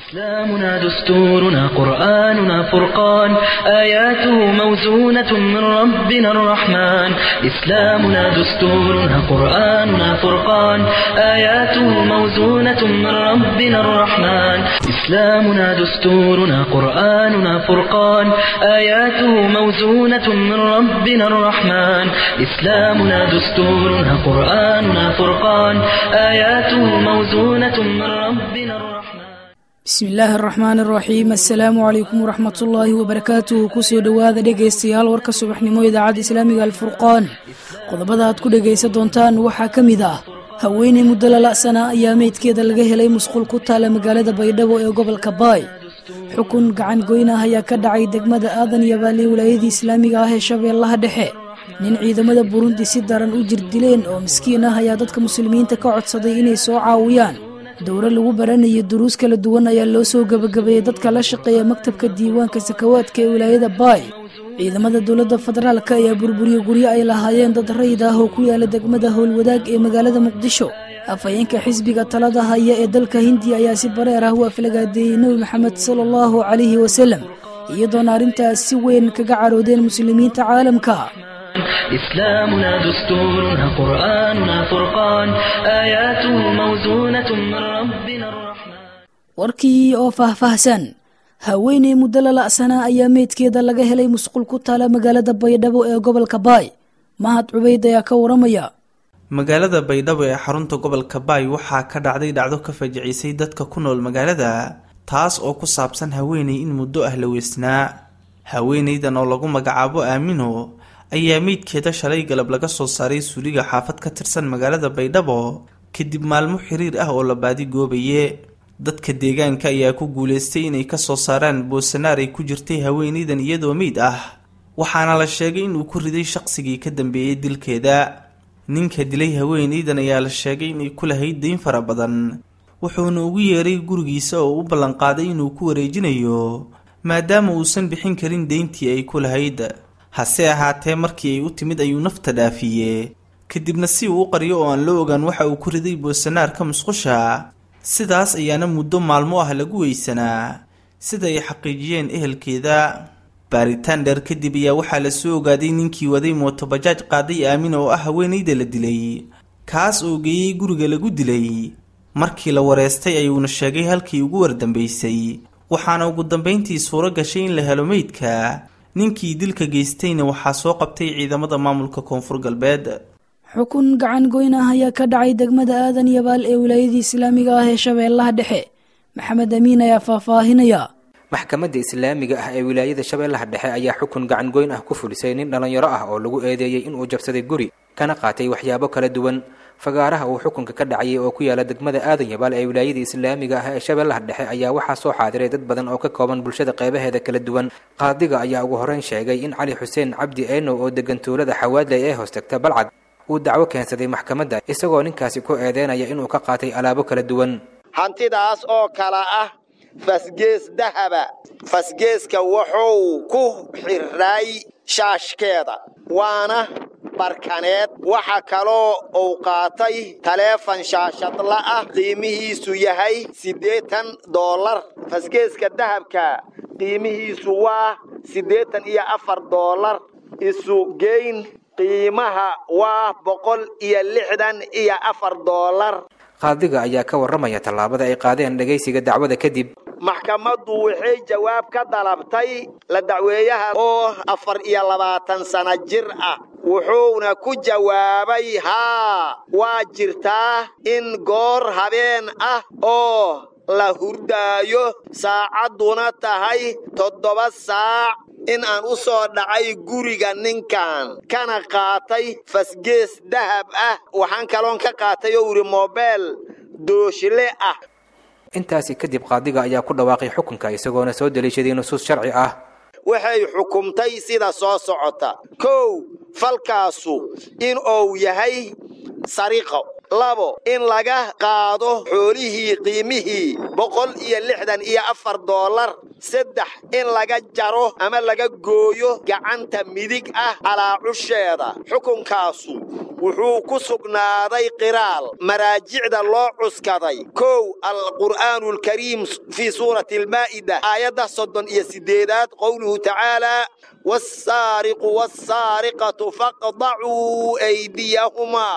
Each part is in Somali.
إسلامنا دستورنا قرآننا فرقان آياته موزونة من ربنا الرحمن إسلامنا دستورنا قرآننا فرقان آياته موزونة من ربنا الرحمن إسلامنا دستورنا قرآننا فرقان آياته موزونة من ربنا الرحمن إسلامنا دستورنا قرآننا فرقان آياته موزونة من ربنا الرحمن bismi illaahi araxmaan araxiim assalaamu calaykum waraxmatullaahi wabarakaatuhu kusoo dhowaada dhegaystayaal warka subaxnimo idaacadda islaamiga alfurqaan qodobada aad ku dhegaysan doontaan waxaa ka mid ah haweeney muddo lala'sana ayaa meydkeeda laga helay musqul ku taala magaalada baydhabo ee gobolka baay xukun gacan goyn ah ayaa ka dhacay degmada aadan iyo baali wilaayadii islaamiga ah ee shabeellaha dhexe nin ciidamada burundi si daran u jir dileen oo miskiin ah ayaa dadka muslimiinta ka codsaday inay soo caawiyaan dowro lagu baranayo duruus kala duwan ayaa loo soo gebagabeeyey dadka la shaqeeya maktabka diiwaanka sakawaadka ee wilaayada baay ciidamada dowladda federaalk ayaa burburiye guryo ay lahaayeen dad rayid ah oo ku yaala degmada howlwadaag ee magaalada muqdisho afhayeenka xisbiga talada haya ee dalka hindiya ayaa si bareer ah u aflagaadeeyey nebi maxamed sala allahu calayhi wasalam iyadoona arrintaas si weyn kaga caroodeen muslimiinta caalamka إسلامنا دستورنا قرآننا فرقان آياته موزونة من ربنا الرحمن warkii oo faahfaahsan haweeney muddo lala'sanaa ayaa meydkeeda laga helay musqul ku taala magaalada baydhabo ee gobolka baay mahad cubayd ayaa ka waramaya magaalada baydhabo ee xarunta gobolka baay waxaa ka dhacday dhacdo ka fajicisay dadka ku nool magaalada taas oo ku saabsan haweeney in muddo ah la weysnaa haweeneydan oo lagu magacaabo aamino ayaa meydkeeda shalay galab laga soo saaray suuliga xaafad ka tirsan magaalada baydhabo kadib maalmo xiriir ah oo la baadi goobaye dadka deegaanka ayaa ku guuleystay inay kasoo saaraan boosanaar ay ku jirtay haweeneydan iyadoo meyd ah waxaana la sheegay inuu ku riday shaqsigii ka dambeeyey dilkeeda ninka dilay haweeneydan ayaa la sheegay inay ku lahayd dayn fara badan wuxuuna ugu yeeray gurigiisa oo u ballanqaaday inuu ku wareejinayo maadaama uusan bixin karin deyntii ay ku lahayd hase ahaatee markii ay u timid ayuu nafta dhaafiye kadibna si uu u qariyo oo aan la ogaan waxa uu ku riday boosanaarka musqusha sidaas ayaana muddo maalmo ah lagu weysanaa sida ay xaqiijiyeen ehelkeeda baaritaan dheer kadib ayaa waxaa la soo ogaaday ninkii waday mootobajaaj qaaday aamin oo ah haweeneyda la dilay kaas oo geeyey guriga lagu dilay markii la wareystay ayuuna sheegay halkii ugu wardambaysay waxaana ugu dambayntii suuro gashay in la helo meydka ninkii dilka geystayna waxaa soo qabtay ciidamada maamulka koonfur galbeed xukun gacan goyn ah ayaa ka dhacay degmada aadan yabaal ee wilaayadii islaamiga ah ee shabeellaha dhexe maxamed amiin ayaa faahfaahinaya maxkamadda islaamiga ah ee wilaayada shabeellaha dhexe ayaa xukun gacan goyn ah ku fulisay nin dhallinyaro ah oo lagu eedeeyey inuu jabsaday guri kana qaatay waxyaabo kala duwan fagaaraha uu xukunka ka dhacayay oo ku yaala degmada aadan yabaal ee wilaayada islaamiga ah ee shabeellaha dhexe ayaa waxaa soo xaadiray dad badan oo ka kooban bulshada qeybaheeda kala duwan qaadiga ayaa ugu horreyn sheegay in cali xuseen cabdi eenow oo degan tuulada xawaadley ee hoos tagta balcad uu dacwo keensaday maxkamadda isagoo ninkaasi ku eedeynaya inuu ka qaatay alaabo kala duwan hantidaas oo kala ah fasgees dahaba fasgeeska wuxuu ku xirray shaashkeeda waana barkaneed waxa kaloo uu qaatay taleefan shaashadla ah qiimihiisu yahay siddeetan doolar fasgeeska dahabka qiimihiisu waa siddeetan iyo afar doolar isu geyn qiimaha waa boqol iyo lixdan iyo afar doolar qaadiga ayaa ka warramaya tallaabada ay qaadeen dhegaysiga dacwada kadib maxkamaddu waxay jawaab ka dalabtay la dacweeyaha oo afar iyo labaatan sano jir ah wuxuuna ku jawaabay haa waa jirtaa in goor habeen ah oo la hurdaayo saacadduna tahay toddoba saac in aan u soo dhacay guriga ninkan kana qaatay fasgees dahab ah waxaan kaloon ka qaatay oo idhi mobeel dooshle ah intaasi kadib qaadiga ayaa ku dhawaaqay xukunka isagoona soo daliishaday nusuus sharci ah waxay xukumtay sida soo socota kow falkaasu in uu yahay sariqo labo in laga qaado xoolihii qiimihii boqol iyo lixdan iyo afar doolar saddex in laga jaro ama laga gooyo gacanta midig ah calaacusheeda xukunkaasu wuxuu ku sugnaaday qiraal maraajicda loo cuskaday kow alqur'aanu alkariim fii suurati almaa'ida aayadda soddon iyo siddeedaad qowluhu tacaalaa والسارق والسارقة فاقطعوا أيديهما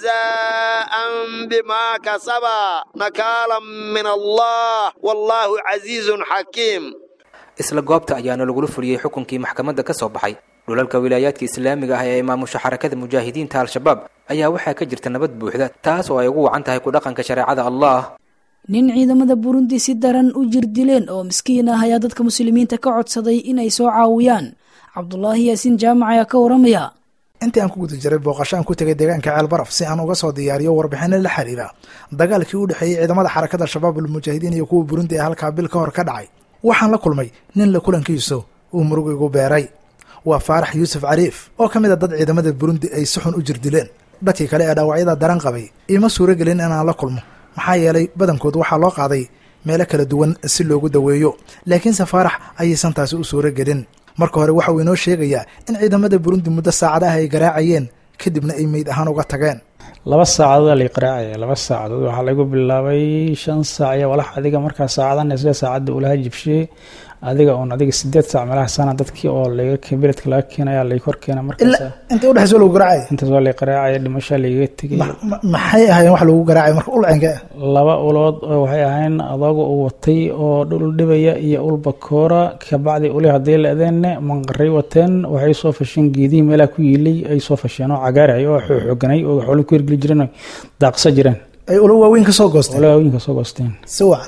جزاء بما كسبا نكالا من الله والله عزيز حكيم isla goobta ayaana lagula fuliyey xukunkii maxkamadda ka soo baxay dhulalka wilaayaadka islaamiga ah ee maamusha xarakada mujaahidiinta al-shabaab ayaa waxaa ka jirta nabad buuxda taas oo ay ugu wacan tahay ku dhaqanka shareecada allah nin ciidamada burundi si daran u jir dileen oo miskiin ah ayaa dadka muslimiinta ka codsaday inay soo caawiyaan cabdulaahi yaasiin jaamac ayaa ka waramaya intii aan ku guda jiray booqasho aan ku tegay deegaanka ceelbaraf si aan uga soo diyaariyo warbixino la xiriira dagaalkii u dhexeeyey ciidamada xarakada shabaab almujaahidiin iyo kuwa burundi ee halkaa bil ka hor ka dhacay waxaan la kulmay nin la kulankiisu uu murug igu beeray waa faarax yuusuf cariif oo ka mid a dad ciidamada burundi ay si xun u jir dileen dadkii kale ee dhaawacyada daran qabay iima suuro gelin inaan la kulmo maxaa yeelay badankood waxaa loo qaaday meelo kala duwan si loogu daweeyo laakiinse faarax ayaysan taasi u suuro gelin marka hore waxa uu inoo sheegayaa in ciidamada burundi muddo saacadaha ay garaacayeen kadibna ay meyd ahaan uga tageen laba saacadood lay qaraacaya laba saacadood waxaa lagu bilaabay shan saac iyo walax adiga markaa saacadan isla saacadda ulaha jibshiyey adiga uun adiga sideed saac meelaha sana dadkii oo laga beledka laga keenaya lay kor keena markaas inta udhexayso lagu garaacay intaas waa lay qaraacaya dhimashaa lagaga tegay maxay ahaayeen wax lagu garaacay marka ulcenka laba ulood oo waxay ahayn adooga uu watay oo dhul dhibaya iyo ul bakoora kabacdi uli haddii la-deenne manqaray wateen waxay soo fasheen geedihii meelaha ku yiilay ay soo fasheen oo cagaaray oo xooganay oo xoolo ku hirgeli jireen daaqsa jireen ay ulo waaweyn ka soo goosteen ula waaweyn ka soo goosteen si wacan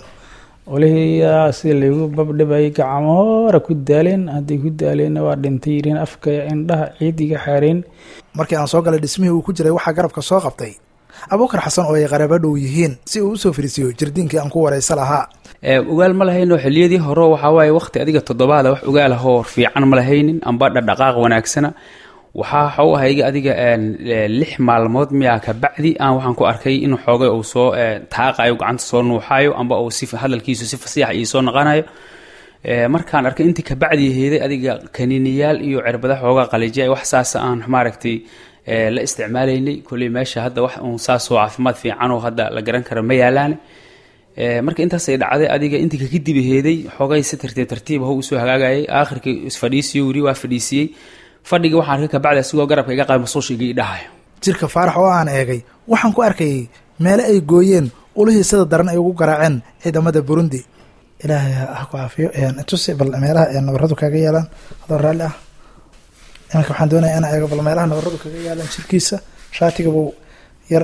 olihiyaa sida laygu babdhibayay gacmo hore ku daaleen hadday ku daaleenna waa dhintay yireen afka indhaha ciid iga xaareen markii aan soo galay dhismihii uu ku jiray waxaa garabka soo qabtay abuukar xasan oo ay qaraabo dhow yihiin si uu usoo fariisiyo jirdiinkii aan ku waraysa lahaa ogaal ma lahayno xiliyadii hore waxaa waaye waqti adiga toddobaada wax ogaalahoo fiican ma lahaynin amba dhadhaqaaq wanaagsana waxaa waxau ahayga adiga lix maalmood miyaa kabacdi aan waxaan ku arkay in xoogay uu soo taaqayo gacanta soo nuuxayo amba uu si hadalkiisu si fasiixa ii soo noqonayo markaan arkay intii kabacdi heeday adiga kaniiniyaal iyo cirbada xoogaa qalijiya wax saasa aan maaragtay la isticmaalaynay kolley meesha hadda wax uun saasoo caafimaad fiican oo hadda la garan karo ma yaalaane marka intaasay dhacday adiga intii kakadib heeday xoogay si tartiib tartiib ah usoo hagaagayay aakhirkii isfadhiisiyo weli waa fadhiisiyey fadhiga waxaan arkay kabacdi asigoo garabka iga qaad masuushiga ii dhahayo jirka faarax oo aan eegay waxaan ku arkayay meele ay gooyeen ulihii sida daran ay ugu garaaceen ciidamada burundi ilaahay ha ku caafiyo tusi bal meelaha nabaradu kaga yaalaan adoo raalli ah iminka waxaan doonaya inaan eego bal meelaha nabaradu kaga yaalaan jirkiisa shaatiga buu yar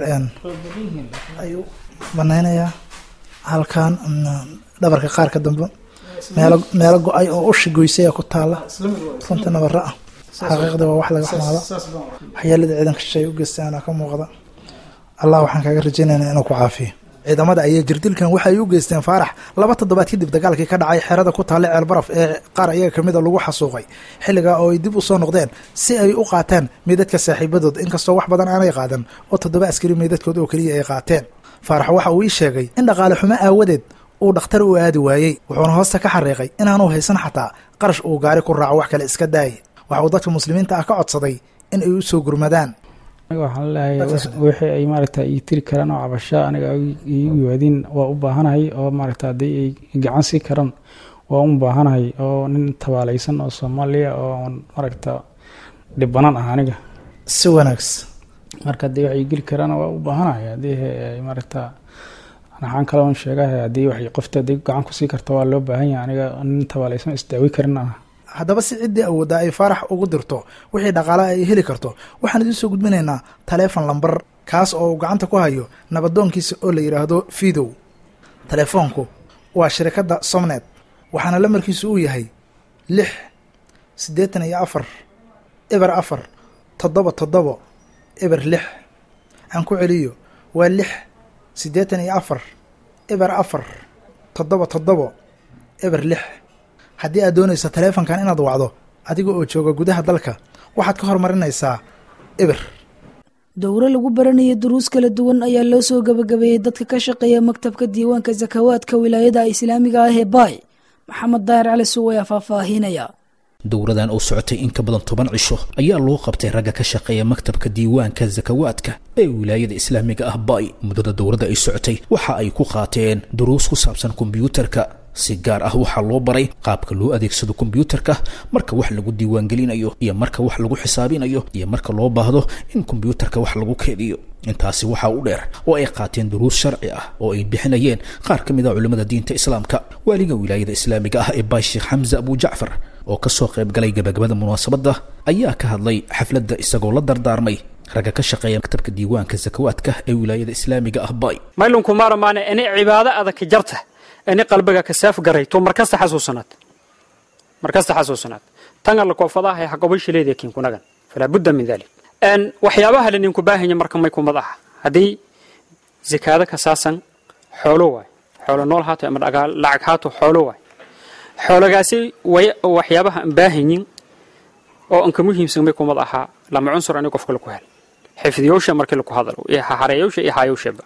ayuu banaynayaa halkan dhabarka qaarka dambe meelo meelo go-ay oo ushi goysaya ku taala runta nabaro ah xaqiiqda waa wax laga xumaado waxyeelada ciidanka shisheeye u geystaana ka muuqda allah waxaan kaaga rajaynaynaa inuu ku caafiyo ciidamada ayaa jirdilkan waxay u geysteen faarax laba toddobaad kadib dagaalkii ka dhacay xerada ku taalla ceelbaraf ee qaar ayaga kamida lagu xasuuqay xilligaa oo ay dib u soo noqdeen si ay u qaataan meydadka saaxiibadood inkastoo wax badan aanay qaadan oo toddoba askari meydadkood oo keliya ay qaateen faarax waxa uu ii sheegay in dhaqaale xumo aawadeed uu dhakhtar u aadi waayey wuxuuna hoosta ka xariiqay inaanu haysan xataa qarash uu gaari ku raaco wax kale iska daaya waxa uu dadka muslimiinta ah ka codsaday in ay u soo gurmadaan aniga waxaan leeyahay wixii ay maaragta ii tiri karaan oo cabasho aniga iigu yimaadiin waa u baahanahay oo maaragta haddii ay gacan sii karaan waa u baahanahay oo nin tabaalaysan oo soomaaliya oo maaragta dhibanan ah aniga si wanaagsan marka haddii waxay geli karaan waa u baahanahay haddii maaragta waxaan kaloon sheegahay haddii waxay qofta haddii gacan kusii karta waa loo baahan yahay aniga nin tabaalaysan isdaawi karin ah haddaba si ciddii awooddaa ay faarax ugu dirto wixii dhaqaalaha ay heli karto waxaan idiin soo gudbinaynaa taleefon lambar kaas oo uu gacanta ku hayo nabadoonkiisa oo la yidhaahdo fidow telefoonku waa shirikadda somnet waxaana lamarkiisu uu yahay lix siddeetan iyo afar eber afar toddoba toddobo eber lix aan ku celiyo waa lix siddeetan iyo afar eber afar toddoba toddobo eber lix haddii aad doonayso taleefonkan inaad wacdo adiga oo jooga gudaha dalka waxaad ka hormarinaysaa eber dowro lagu baranaya duruus kala duwan ayaa loo soo gabagabeeyey dadka ka shaqeeya maktabka diiwaanka sakawaadka wilaayada islaamiga ah ee baay maxamed daahir cali suw ayaa faahfaahinaya dowradan oo socotay in ka badan toban cisho ayaa loo qabtay ragga ka shaqeeya maktabka diiwaanka sakawaadka ee wilaayada islaamiga ah baay muddada dowladda ay socotay waxa ay ku qaateen duruus ku saabsan kombyuutarka si gaar ah waxaa loo baray qaabka loo adeegsado kombyuutarka marka wax lagu diiwaangelinayo iyo marka wax lagu xisaabinayo iyo marka loo baahdo in kombyuutarka wax lagu keediyo intaasi waxaa u dheer oo ay qaateen duruus sharci ah oo ay bixinayeen qaar ka mid a culimmada diinta islaamka waaliga wilaayada islaamiga ah ee baay sheekh xamse abu jacfar oo kasoo qayb galay gabagabada munaasabadda ayaa ka hadlay xafladda isagoo la dardaarmay ragga ka shaqeeya maktabka diiwaanka sakawaadka ee wilaayada islaamiga ah baay maylunku maaramaane inay cibaado adag ka jarta inay qalbiga ka saaf garayto markasta xasuusanaad markasta xasuusanaad tan alla koofadaha haqabo shileedee kinkunagan falaa budda min dalik n waxyaabaha la ninku baahanya marka may kumad aha haddii zakaado ka saasan xoolo waay xoolo nool haato ama dhagaa lacag haato xoolo waay xoolagaasi way waxyaabaha aan baahanyin oo anka muhiimsan may kumad ahaa lama cunsur ani qofka laku hel xifdiyoosha markii laku hadalo iyo hahareeyoosha iyo haayowshaba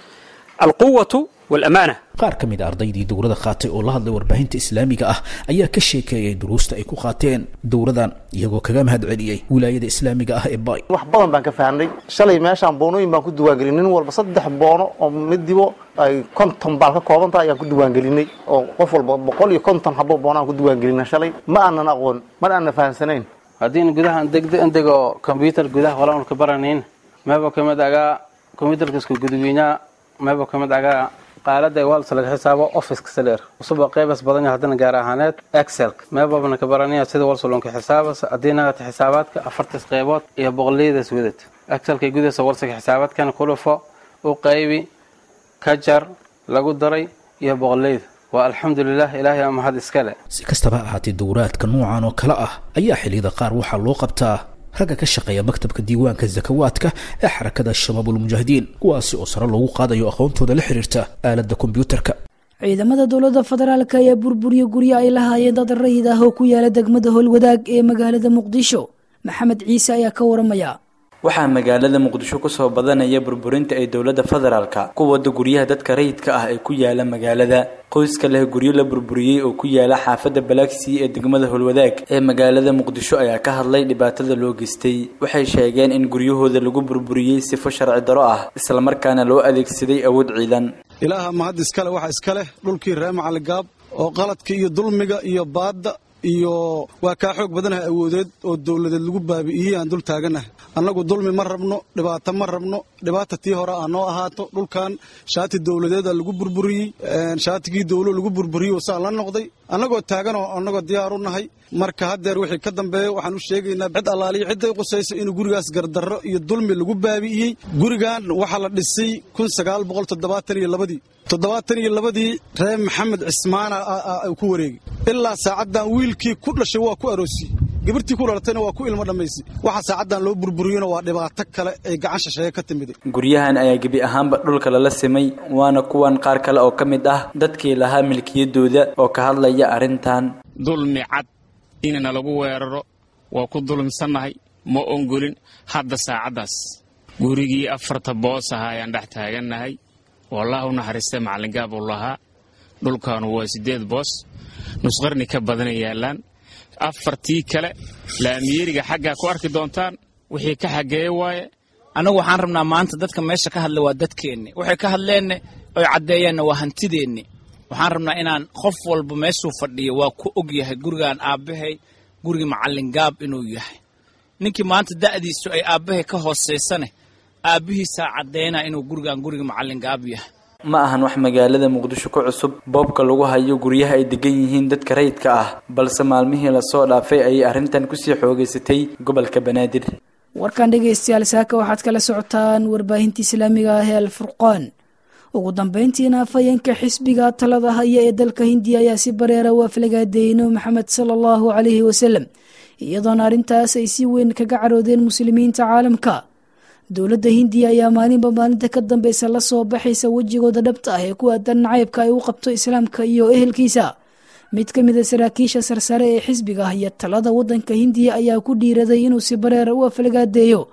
alquwatu walamaana qaar ka mid a ardaydii dowrada qaatay oo la hadlay warbaahinta islaamiga ah ayaa ka sheekeeyay duruusta ay ku qaateen dowradan iyagoo kaga mahad celiyey wilaayada islaamiga ah ee baay wax badan baan ka fahnay shalay meeshaan boonooyin baan ku diwaangelin nin walba saddex boono oo midibo ay konton baal ka kooban tahay ayaan ku diwaangelinay oo qof walba boqol iyo konton habo boono aan ku diwaangelina shalay ma aanan aqoon mana aanan fahamsanayn haddiin gudaha degdego kombyutar gudaha walaanka baranayn meeba kamid agaa kombyutarkaska gudweynaha meeba kamid agaa qaalada walsa laga xisaabo officeka saler usuba qaybas badan haddana gaar ahaaneed excel meebabna ka baranaya sida walsalonka xisaabas haddii nagata xisaabaadka afartas qaybood iyo boqoliyadaas wadad excelka gudaysa walsaka xisaabaadkan kulufo u qaybi ka jar lagu daray iyo boqoliyada waa alxamdulilah ilaahay aa mahad iskale si kastaba ha ahaatee dowraadka noocan oo kale ah ayaa xilliyada qaar waxaa loo qabtaa ragga ka shaqeeya maktabka diiwaanka sakawaadka ee xarakada shabaabulmujaahidiin kuwaasi oo sare loogu qaadayo aqoontooda la xiriirta aaladda kombyuutarka ciidamada dowladda federaalk ayaa burburiya guryo ay lahaayeen dad rayid ah oo ku yaala degmada howlwadaag ee magaalada muqdisho maxamed ciise ayaa ka waramaya waxaa magaalada muqdisho kusoo badanaya burburinta ay dowladda federaalka ku wada guryaha dadka rayidka ah ee ku yaala magaalada qoyska leh guryo la burburiyey oo ku yaala xaafadda balaagsii ee degmada holwadaag ee magaalada muqdisho ayaa ka hadlay dhibaatada loo geystay waxay sheegeen in guryahooda lagu burburiyey sifo sharci daro ah islamarkaana loo adeegsaday awood ciidan ilaaha mahad iskale waxa iska leh dhulkii ree macaligaab oo qaladka iyo dulmiga iyo baadda iyo waa kaa xoog badanaha awoodeed oo dowladeed lagu baabi'iyey aan dul taaganaha annagu dulmi ma rabno dhibaato ma rabno dhibaata tii hore aa noo ahaato dhulkan shaati dowladeeda lagu burburiyey shaatigii dowlo lagu burburiyey saa la noqday annagoo taaganoo annagoo diyaar u nahay marka haddeer wixii ka dambeeya waxaan u sheegaynaa cid allaaliyo cidday qusayso inuu gurigaas gardarro iyo dulmi lagu baabi'iyey gurigan waxaa la dhisay kun sagaal boqol toddobaatan iyo labadii toddobaatan iyo labadii ree maxamed cismaana ku wareegay ilaa saacaddan wiilkii ku dhashay waa ku aroosiyey gabirtii ku dhalatayna waa ku ilmo dhammaysay waxa saacaddan loo burburiyona waa dhibaato kale ay gacan shisheeye ka timiday guryahan ayaa gebi ahaanba dhulka lala simay waana kuwan qaar kale oo ka mid ah dadkii lahaa milkiyadooda oo ka hadlaya arrintan dulmi cad inana lagu weeraro waa ku dulmsannahay ma ongolin hadda saacaddaas gurigii afarta boos ahaa ayaan dhex taagannahay wallah u naxariistay macallingaab uu lahaa dhulkaanu waa siddeed boos nusqarni ka badana yaallaan afartii kale laamiyeriga xaggaa ku arki doontaan wixii ka xageeye waaye annagu waxaan rabnaa maanta dadka meesha ka hadla waa dadkeenni waxay ka hadleenne oy caddeeyeenna waa hantideenni waxaan rabnaa inaan qof walba meeshuu fadhiyo waa ku og yahay gurigaan aabbahay gurigii macallingaab inuu yahay ninkii maanta da'diisu ay aabbahay ka hoosaysane aabbihiisaa caddaynaa inuu gurigaan guriga macallingaab yahay ma ahan wax magaalada muqdisho ku cusub boobka lagu hayo guryaha ay degan yihiin dadka rayidka ah balse maalmihii lasoo dhaafay ayay arrintan kusii xoogaysatay gobolka banaadir warkan dhegaystayaal saaka waxaad kala socotaan warbaahinta islaamiga ah ee alfurqaan ugu dambeyntiina afhayeenka xisbiga talada haya ee dalka hindiya ayaa si bareera u aflagaadeeyey nabi maxamed sala allahu calayhi wasalam iyadoona arrintaas ay si weyn kaga caroodeen muslimiinta caalamka dowladda hindiya ayaa maalinba maalinta ka dambeysa la soo baxaysa wejigooda dhabta ah ee ku aadan nacaybka ay u qabto islaamka iyo ehelkiisa mid ka mid a saraakiisha sarsare ee xisbiga ah iyo talada waddanka hindiya ayaa ku dhiiraday inuu si bareera u aflagaadeeyo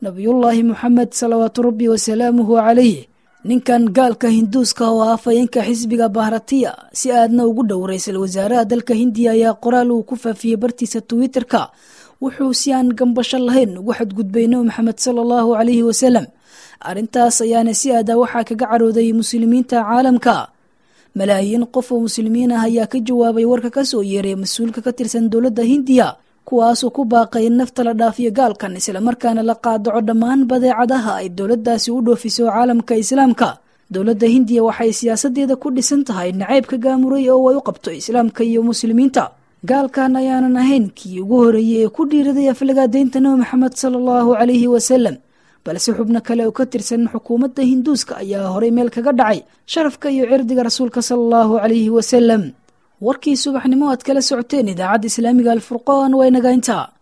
nabiyullaahi moxamed salawaatu rabbi wasalaamuhu calayh ninkan gaalka hinduuska oo ah afhayeenka xisbiga bahratiya si aadna ugu dhow ra-iisul wasaaraha dalka hindiya ayaa qoraal uu ku faafiyey bartiisa twitter-ka wuxuu si aan gambasho lahayn ugu xadgudbay nebi maxamed sala allahu calayhi wasalam arrintaas ayaana si aada waxaa kaga carooday muslimiinta caalamka malaayiin qof oo muslimiin ah ayaa ka jawaabay warka ka soo yeeray mas-uulka ka tirsan dowladda hindiya kuwaasoo ku baaqay in nafta la dhaafiyo gaalkan islamarkaana la qaadaco dhammaan badeecadaha ay dowladdaasi u dhoofiso caalamka islaamka dowladda hindiya waxay siyaasadeeda ku dhisan tahay nacaybka gaamuray oo ay u qabto islaamka iyo muslimiinta gaalkan ayaanan ahayn kii ugu horeeyey ee ku dhiiraday aflagaadaynta nebi maxamed sala allahu calayhi wasalam balse xubno kale oo ka tirsan xukuumadda hinduuska ayaa horay meel kaga dhacay sharafka iyo cirdiga rasuulka sala allahu calayhi wasalam warkii subaxnimo aad kala socoteen idaacadda islaamiga alfurqaan waa inaga intaa